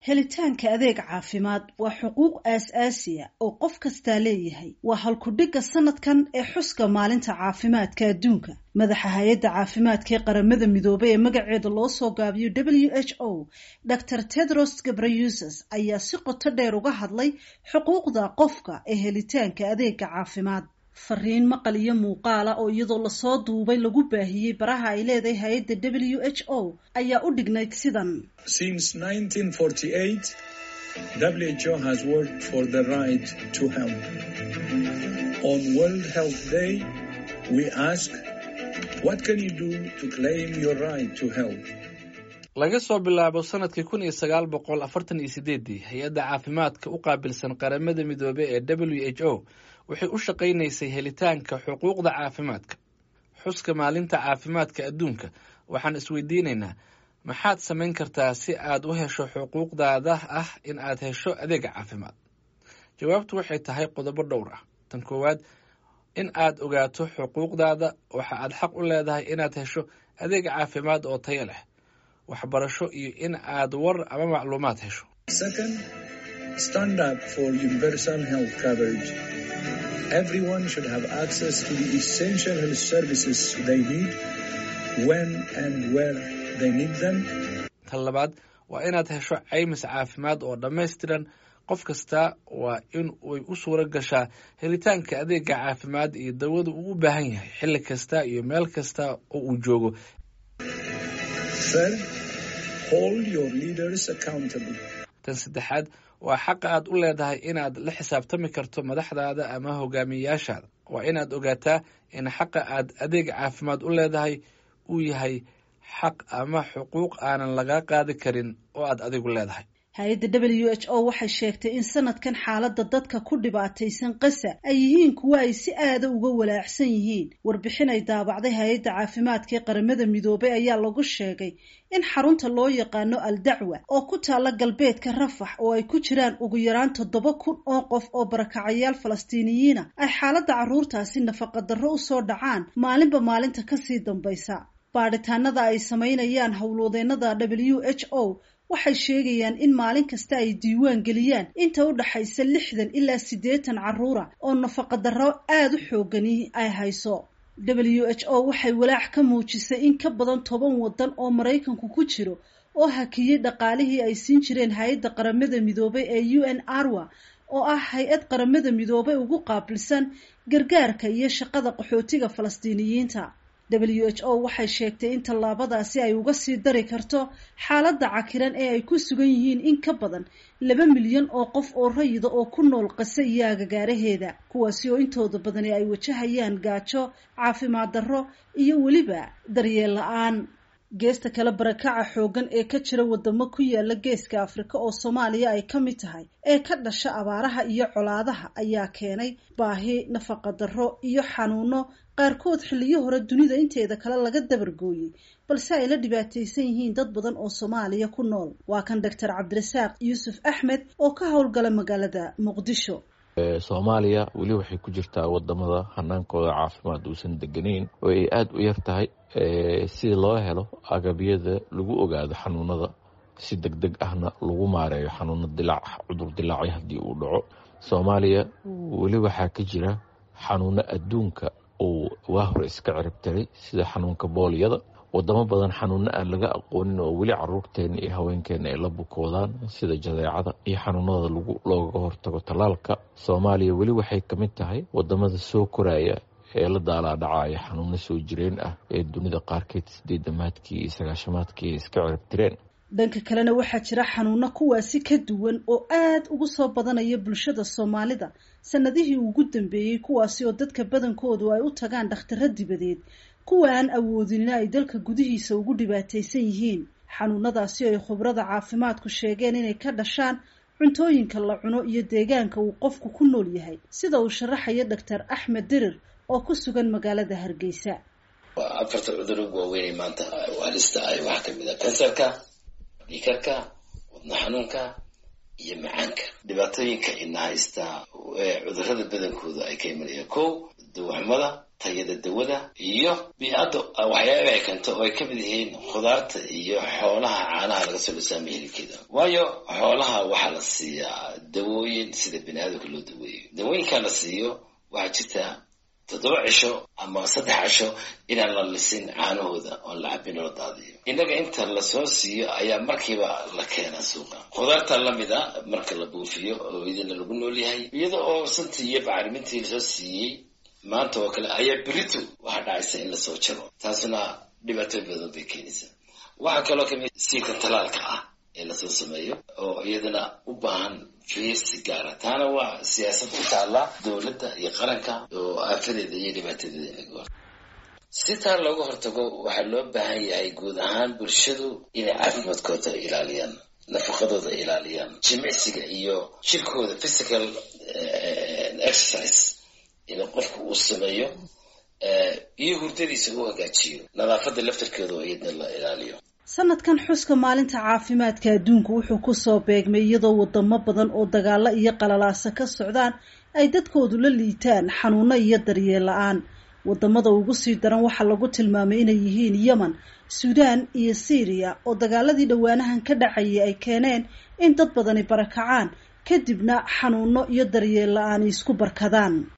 helitaanka adeeg caafimaad waa xuquuq aas-aasiya oo qof kastaa leeyahay waa halkudhigga sanadkan ee xuska maalinta caafimaadka adduunka madaxa hay-adda caafimaadka ee qaramada midoobay ee magaceeda loo soo gaabiyo w h o dor tedros gabrayuses ayaa si qoto dheer uga hadlay xuquuqda qofka ee helitaanka adeega caafimaad fariin maqal iyo muuqaala oo iyadoo lasoo duubay lagu baahiyey baraha ay leedahay hay-adda w h o ayaa u dhignayd sidan WHO has worked for the right to health. On World Health Day, we ask, what can you do to claim your right to health? laga soo bilaabo sanadkii kun iyo sagaal boqol afartan iyo sideedii hay-adda caafimaadka u qaabilsan qaramada midoobey ee w h o waxay u shaqaynaysay helitaanka xuquuqda caafimaadka xuska maalinta caafimaadka adduunka waxaan isweydiinaynaa maxaad samayn kartaa si aad u hesho xuquuqdaada ah in aad hesho adeega caafimaad jawaabtu waxay tahay qodobo dhowr ah tan koowaad in aad ogaato xuquuqdaada waxa aad xaq u leedahay inaad hesho adeeg caafimaad oo tayo leh waxbarasho iyo in aad war ama macluumaad hesho Second, stand up for universal health coverage. Everyone should have access to the essential health services they need when and where they need them. tan labaad waa inaad hesho caymis caafimaad oo dhammaystiran qof kasta waa in ay u suura gashaa helitaanka adeega caafimaad iyo dawada uu u baahan yahay xilli kasta iyo meel kasta oo uu joogo Third, hold your leaders accountable. tan saddexaad waa xaqa aad u leedahay inaad la xisaabtami karto madaxdaada ama hogaamiyeyaashaada waa inaad ogaataa in xaqa aad adeeg caafimaad u leedahay uu yahay xaq ama xuquuq aanan laga qaadi karin oo aad adigu leedahay hay-adda w h o waxay sheegtay in sanadkan xaaladda dadka ku dhibaataysan qasa ay yihiin kuwo ay si aada uga walaacsan yihiin warbixin ay daabacday hay-adda caafimaadka ee qaramada midoobay ayaa lagu sheegay in xarunta loo yaqaano al dacwa oo ku taalla galbeedka rafax oo ay ku jiraan ugu yaraan toddoba kun oo qof oo barakacayaal falastiiniyiina ay xaaladda carruurtaasi nafaqadarro usoo dhacaan maalinba maalinta kasii dambaysa baadhitaanada ay samaynayaan howlwadeennada w h o waxay sheegayaan in maalin kasta ay diiwaan geliyaan inta u dhaxaysa lixdan ilaa siddeetan carruura oo nafaqadarro aada u xoogani ay hayso w h o waxay walaac ka muujisay in ka badan toban waddan oo maraykanku ku jiro oo hakiyey dhaqaalihii ay siin jireen hay-adda qaramada midoobay ee u n arwa oo ah hay-ad qaramada midoobay ugu qaabilsan gargaarka iyo shaqada qaxootiga falastiiniyiinta w h o waxay sheegtay in tallaabadaasi ay uga sii dari karto xaaladda cakiran ee ay ku sugan yihiin in ka badan laba milyan oo qof oo rayida oo ku nool qase iyo agagaaraheeda kuwaasi oo intooda badani ay wajahayaan gaajo caafimaad darro iyo weliba daryeel la-aan geesta kale barakaca xooggan ee ka jira wadamo ku yaala geeska afrika oo soomaaliya ay ka mid tahay ee ka dhasha abaaraha iyo colaadaha ayaa keenay baahi nafaqadarro iyo xanuuno qaarkood xilliyo hore dunida inteeda kale laga dabargooyey balse ay la dhibaataysan yihiin dad badan oo soomaaliya ku nool waa kan doctor cabdirasaaq yuusuf axmed oo ka howlgala magaalada muqdisho soomaaliya weli waxay ku jirtaa wadamada hanaankooda caafimaad uusan deganeyn oo ay aada u yar tahay si loo helo agabyada lagu ogaado xanuunada si deg deg ahna lagu maareeyo xanuuno dilaac cudur dilaacyo haddii uu dhaco soomaaliya weli waxaa ka jira xanuuno adduunka uu waa hore iska ciribtiray sida xanuunka booliyada wadamo badan xanuuno aan laga aqoonin oo weli caruurteena iyo haweenkeena ay la bukoodaan sida jadeecada iyo xanuunada loogaga hortago tallaalka soomaaliya weli waxay ka mid tahay wadamada soo koraya ee la daalaadhacaya xanuuno soo jireen ah ee dunida qaarkeed sideedamaadkii iyo sagaashamaadkii ay iska ciribtireen dhanka kalena waxaa jira xanuuno kuwaasi ka duwan oo aad ugu soo badanaya bulshada soomaalida sanadihii ugu dambeeyey kuwaasi oo dadka badankoodu ay u tagaan dhakhtaro dibadeed kuwa aan awoodinina ay dalka gudihiisa ugu dhibaataysan yihiin xanuunadaasi ay khubrada caafimaadku sheegeen inay ka dhashaan cuntooyinka la cuno iyo deegaanka uu qofku ku nool yahay sida uu sharaxayo doctor axmed dirir oo ku sugan magaalada hargeysa afarta cudur ugu waaweynay maanta halista ay waxaa kamid a kansarka dhiikarka wadno xanuunka iyo macaanka dhibaatooyinka ina haysta cudurada badankooda ay ka imanayaan kow dawaxmada tayada dawada iyo bii-adda waxyaaba ay keento oo ay ka mid yihiin khudaarta iyo xoolaha caanaha laga soo dhisaama hilibkeeda waayo xoolaha waxaa la siiyaa dawooyin sida bini aadamka loo daweeyo dawooyinkaa la siiyo waxaa jirta toddoba cisho ama saddex cisho inaan la lisin caanahooda oon la cabin oo la daadiyo innaga inta lasoo siiyo ayaa markiiba la keenaa suuqa khudaarta lamid a marka la buufiyo oo idina lagu nool yahay iyada oo santii iyo bacrimintii lasoo siiyey maanta oo kale ayaa beritu waxaa dhacaysa in lasoo jaro taasuna dhibaatooy badan bay keenaysaa waxaa kaloo kamid siika talaalka ah ee lasoo sameeyo oo iyadana u baahan fiirsi gaara taana waa siyaasad u taalla dowladda iyo qaranka oo aafadeeda iyo dhibaatadeeda in laga hor si taa looga hortago waxaa loo baahan yahay guud ahaan bulshadu inay caafimaadkooda ilaaliyaan nafaqadooda ilaaliyaan jimicsiga iyo jirkooda physical exercise in qofku uu sameeyo iyo hurdadiisa u hagaajiyo nadaafadda laftarkeeda oo iyadna la ilaaliyo sanadkan xuska maalinta caafimaadka adduunku wuxuu kusoo beegmay iyadoo wadamo badan oo dagaalo iyo qalalaasa ka socdaan ay dadkoodu la liitaan xanuuno iyo daryeel la-aan wadamada ugu sii daran waxaa lagu tilmaamay inay yihiin yemen suudaan iyo syriya oo dagaaladii dhowaanahan ka dhacayay ay keeneen in dad badani barakacaan kadibna xanuuno iyo daryeel la-aan isku barkadaan